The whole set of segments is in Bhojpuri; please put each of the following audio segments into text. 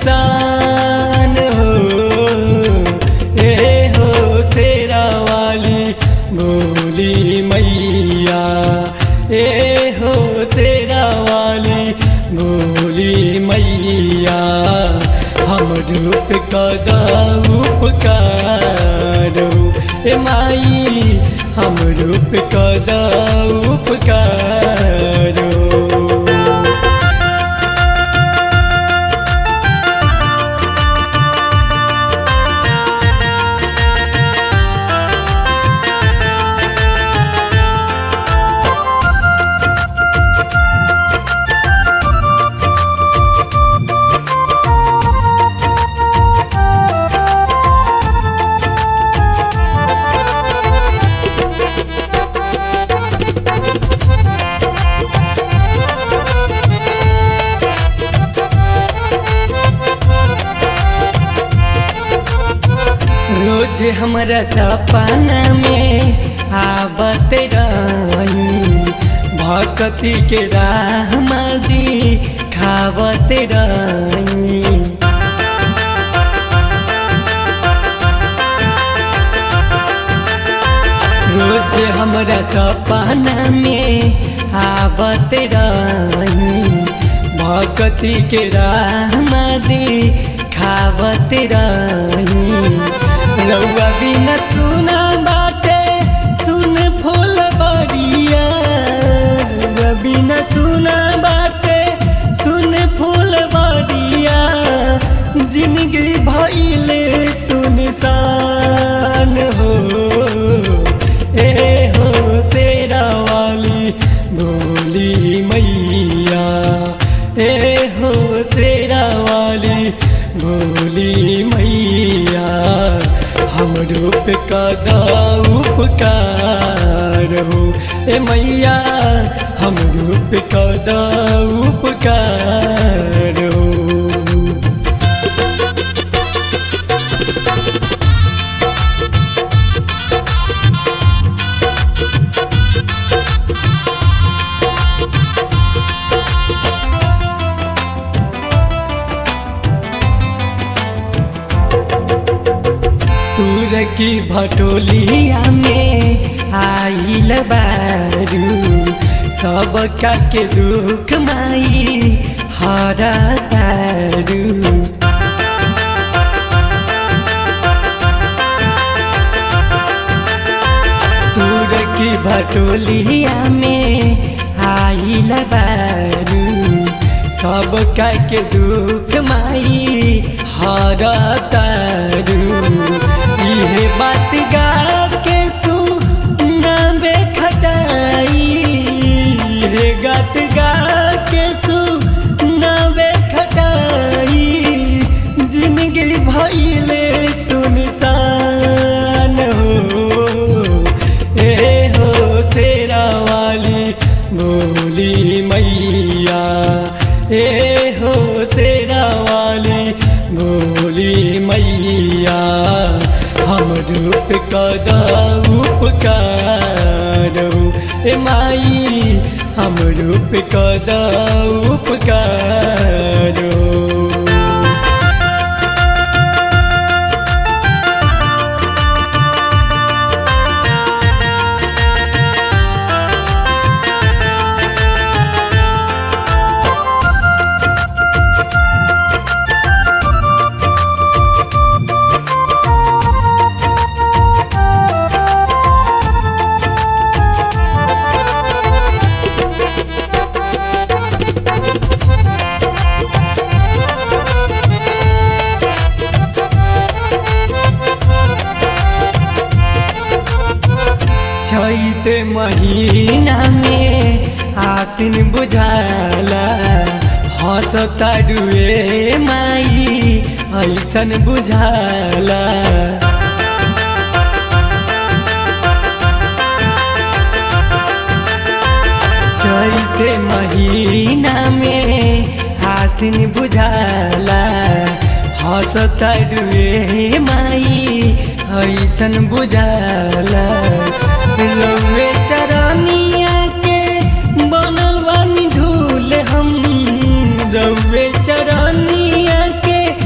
निशान हो ए हो शेरा वाली भोली मैया ए हो शेरा वाली भोली मैया हम रूप कदा उपकारो ए माई हम रूप कदा उपकारो रोज हमरा सपना में आवत रही भक्ति के राह दी खावत रही रोज हमरा सपना में आवत रही भक्ति के राह दी खावत रही रउआ बिना सुना बाटे सुन फूल बरिया रउआ बिना सुना बाटे सुन फूल बरिया जिंदगी भइले सुनसान हो ए हो शेरा वाली भोली मैया ए हो शेरा वाली भोली मैया हम रूप कदा उपकार हो ए मैया हम रूप कदा उपकार हो तूर की भटोलिया में आइल बारू सब का के दुख माई हरा तारू तूर की भटोलिया में आइल बारू सब का के दुख माई हरा तारू इहे बात गा के सुनाबे खटाई इहे गात गा के सुनाबे खटाई जिंदगी भइले सुनसान हो ए हो शेरा वाली भोली मैया ए हो शेरा वाली भोली मैया हम रूप कदा उपकार ए माई हम रूप कदा उपकार छैत महीना में आसिन बुझाला हंसता डुए माई ऐसन बुझाला चैते महीना में आसिन बुझाला हंसता डुए माई ऐसन बुझाला रउए चरनिया के बनल बानी धूल हम रउए चरनिया के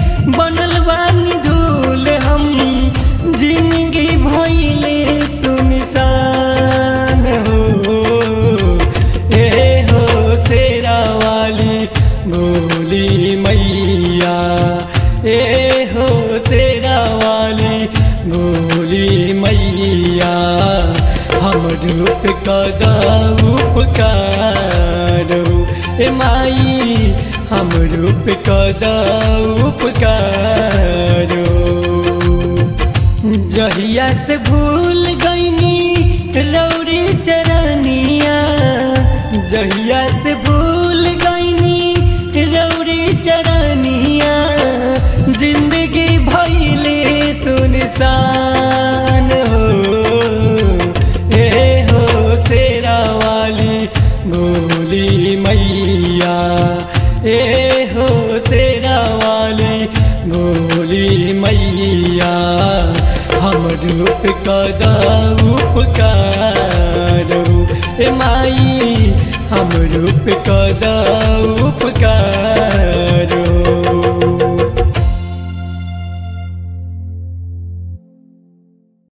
हमरो पे कदा उपकार हो ए माई हमरो पे कदा उपकार हो जहिया से भूल गईनी रौरी चरनिया जहिया से भूल गईनी रौरी चरनिया जिंदगी भैले सुनसान हो ए हो शेरा वाली भोली मैया ए हो शेरा वाली भोली मैया हमरो पे कदा उपकार हो ए माई हमरो पे कदा उपकार